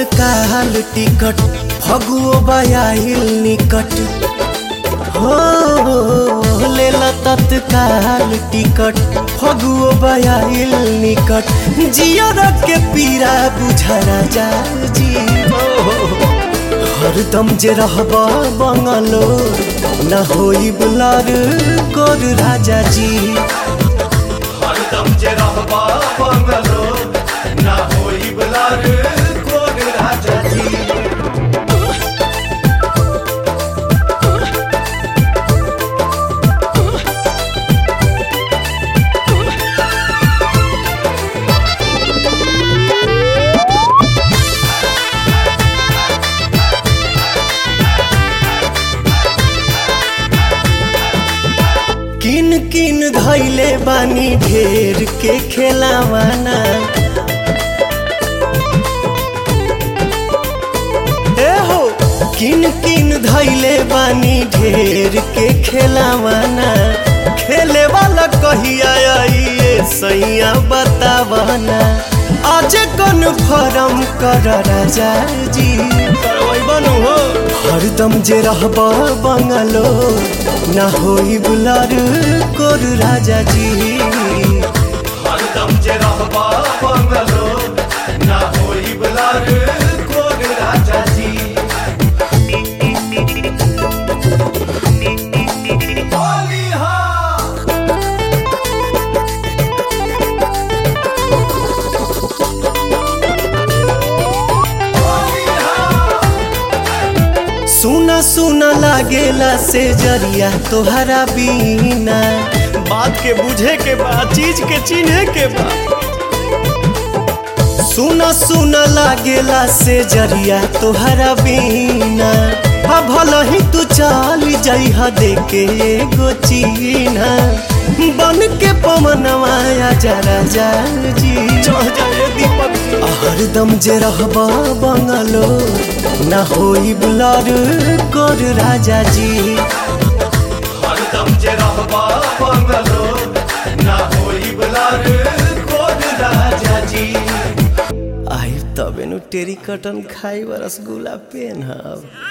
तत्काल टिकट फगुओ बयाइल निकट हो लेला तत्काल टिकट फगुओ बयाइल निकट जियर के पीरा बुझा राजा जी हरदम जे रहब बंगलो न होई बुलार गोर राजा जी हरदम जे रहबा बंगलो ना होई बलार कोग राजा जी किन किन धैले बानी ढेर के खेलावाना ए हो किन किन धैले बानी ढेर के खेलावाना खेले वाला कहिया आई ये सैया बतावाना आज कौन फरम कर राजा जी बनू हो हरदम जे रहब बंगलो ना होई बुलार कोर राजा जी हरदम जे रहबा बंगलो ना होई बलार कोग राजा जी होली हाँ होली हाँ सुना सुना लागेला से जरिया तोहरा बीना बात के बुझे के बा चीज के चिन्हे के बा सुना सुना लागेला से जरिया तोहरा बीना हा भल ही तू चल जइहा देके एगो चीना बन के पवनवा जरा जा जी चढ़ जाए दीपक हरदम जे रहब बंगलो ना होई बुलार कोर राजा जी हरदम जे रहबा बंगलो ना होई बलार कोग राजा जी आई तबे नु टेरी कटन खाई रसगुल्ला पेन हब